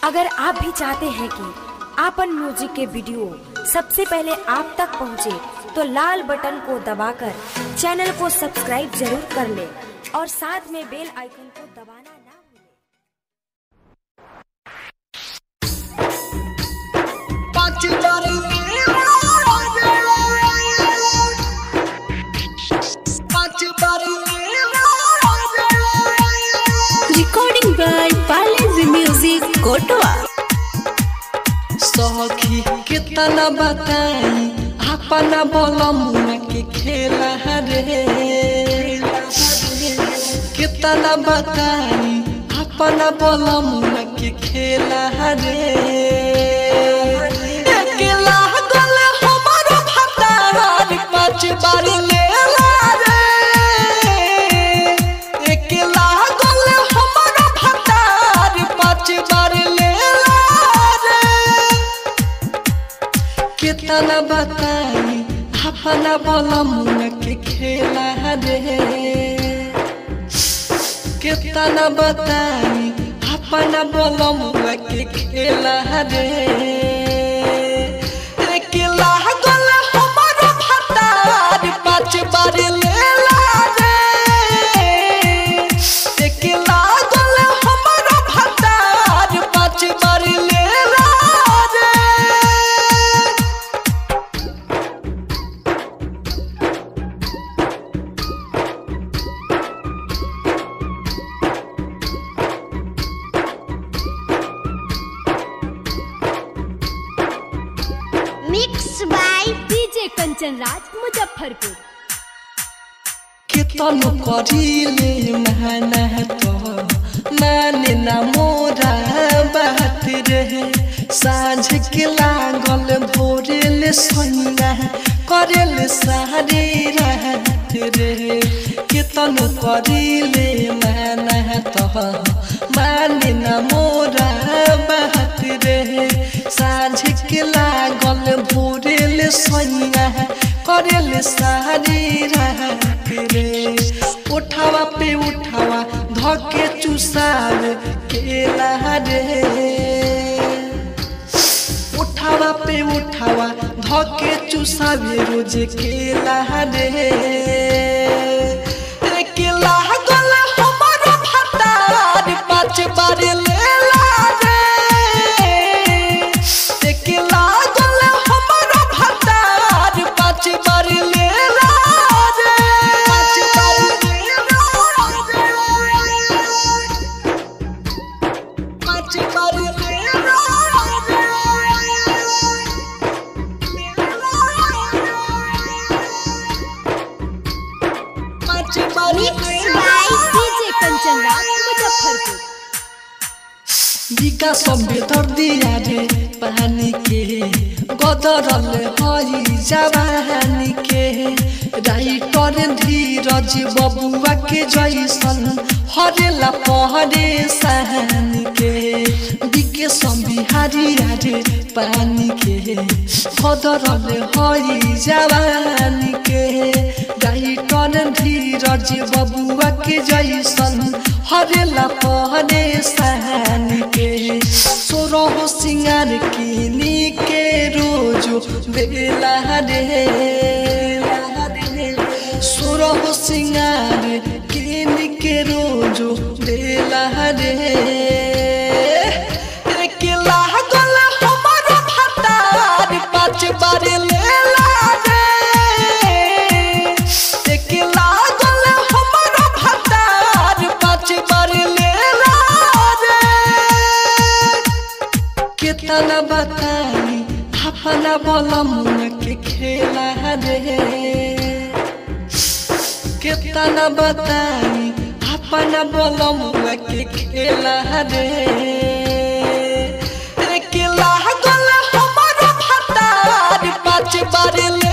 अगर आप भी चाहते हैं कि आपन म्यूजिक के वीडियो सबसे पहले आप तक पहुंचे, तो लाल बटन को दबाकर चैनल को सब्सक्राइब जरूर कर ले और साथ में बेल आइकन को दबाना ना भूलें। पाँच बार पाँच बार Recording by Palace Music, Kotoa. सखी कितना बताई अपना बोलम के खेला रे कितना बताई अपना बोलम के खेला रे अकेला गल हमारो भतार पाँच बार लेला रे अकेला गल हमारो भतार पाँच बार लेला रे कितना बताई अपना बोलम के खेला रे कितना बताई अपना बोलम के खेला रे अकेला गल हमारो भतार पाँच बार लेला रे अकेला गल हमारो भतार पाँच बार लेला रे Mixed by DJ Kanchan Raj, Muzaffarpur. कितन करिले मेहनत माने ना मोरा बात रहे साँझ के लागल भोरेल सैया करेल सारे रात रहे कितन करिले मेहनत माने ना मोरा बात रहे साँझ के लागल भोरेल सैया करेल सारे रात रे उठावा पे उठावा धके चुसार केला रे उठावा पे उठावा धके चुसावे रोज केला रे रे केला गल हमारो भतार पाँच बार लेला रे रे केला गल हमारो भतार पाँच बार लेला रे पाँच बार लेला रे पाँच बार लेला पाँच बार Mixed by DJ Kanchan Raj, Muzaffarpur. बिका सभ्य तर दिया रे पानी के गदरल हई जवानी के राइटर धीरज बबुआ के जैसन हरेला पहरे सहनी के बिके संबिहारी रे पानी के गदरल हई जवानी के राइटर धीरज बबुआ के जैसन हरेला पहरे सहनी के सोरह सिंगार किनी के रोजो बेला रे सोरह सिंगार किनी के रोजो बेला रे रे केला गल हमारो भतार पाँच बार लेला रे रे केला गल हमारो भतार पाँच बार लेला रे कितना बताई अपना बोलम के खेला रे कितना बताई अपना बोलम के खेला रे रे केला गल हमारो भतार पाँच बार